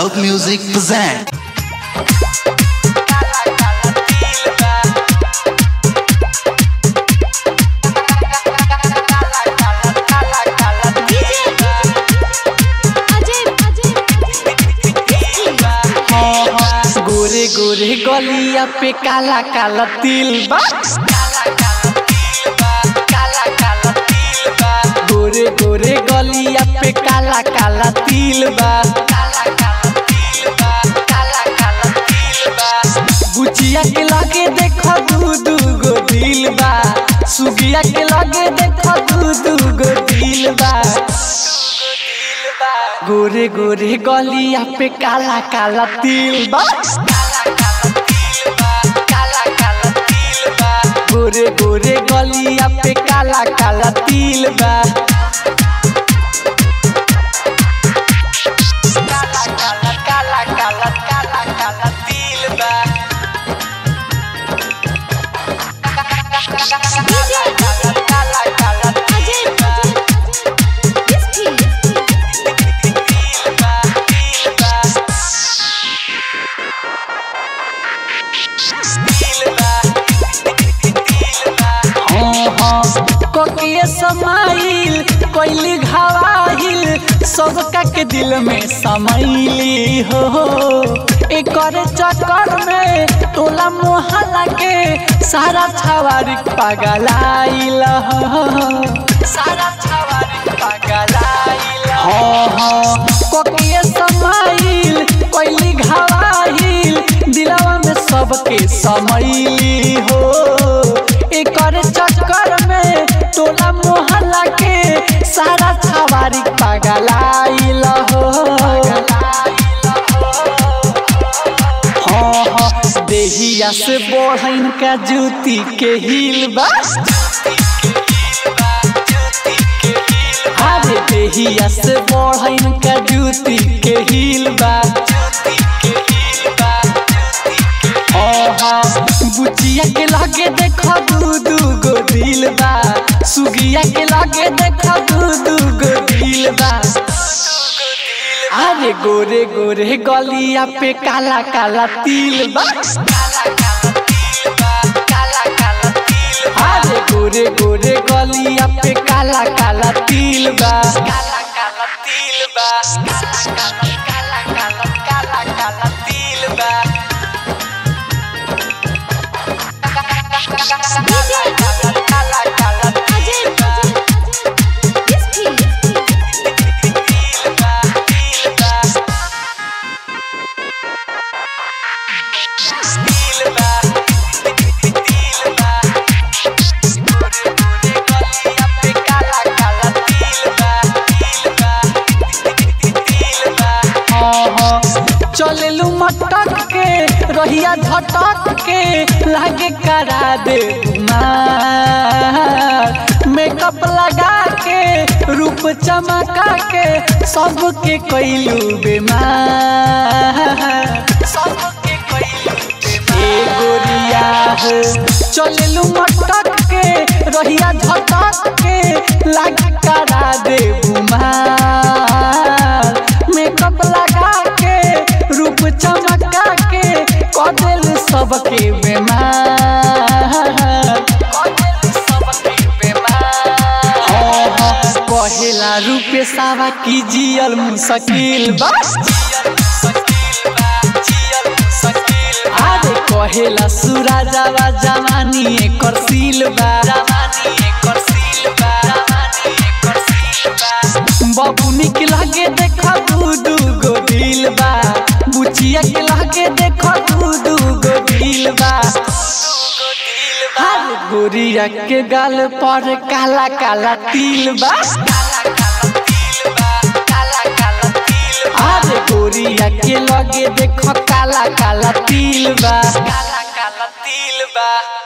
Loud Music present. गोरे गोरे गलिया पे काला काला तिल बा गोरे गोरे गलिया पे काला काला तिल बा बुचिया के लगे देखो दू दू गो दिल बा सुगिया के लगे देखो दू दू गो दिल बा गोरे गोरे गलिया पे काला काला तिल बा गोरे गोरे गलिया पे काला काला तिल बा काला काला काला काला काला काला तिल बा काला काला काला तिल बा कोकिए समाइल कोइली घावाहिल सबका के दिल में समैली हो एकर चक्कर में टोला मोहल्ला के सारा छवारी पागलाइल हो सारा छवारी पागलाइल हो हो कोकिए समाइल कोइली घावाहिल दिलवा में सबके समैली हो एकर चक्कर में टोला मोहल्ला के सारा छवारी पागलाइल हो हाँ हाँ देहिया से बढ़न का जूती के हिल बा अरे देहिया से बढ़न का जूती के हिल बा बुचिया के लगे देखो दू दू गो दिल बा सुगिया के लगे देखो दू दू गो दिल बा अरे गोरे गोरे गलिया पे काला काला तिल बा अरे गोरे गोरे गलिया पे काला काला तिल बा काला काला तिल बा काला काला काला काला काला तिल बा चलेलू मटक के रहिया झटक के लागे करा दे मेकअप लगा के रूप चमका के सबके कैलू बेमार सबके कैलू ए गोरिया हो चलेलू मटक के रहिया झटक के लागे करा दे बुमार मेकअप लगा के रूप चमका के कदेल सबके बेमार कहेला रूपे सावा की जियल मुश्किल बस अरे कहेला सुराजावा जवानी एकर सील बा बबुनी के लगे देखो दू दू गो दिल बा बुचिया के लगे देखो दू दू गो दिल बा हर गोरिया के गाल पर काला काला तिल बा अरे गोरिया के लगे देखो काला काला तिल बा काला काला तिल बा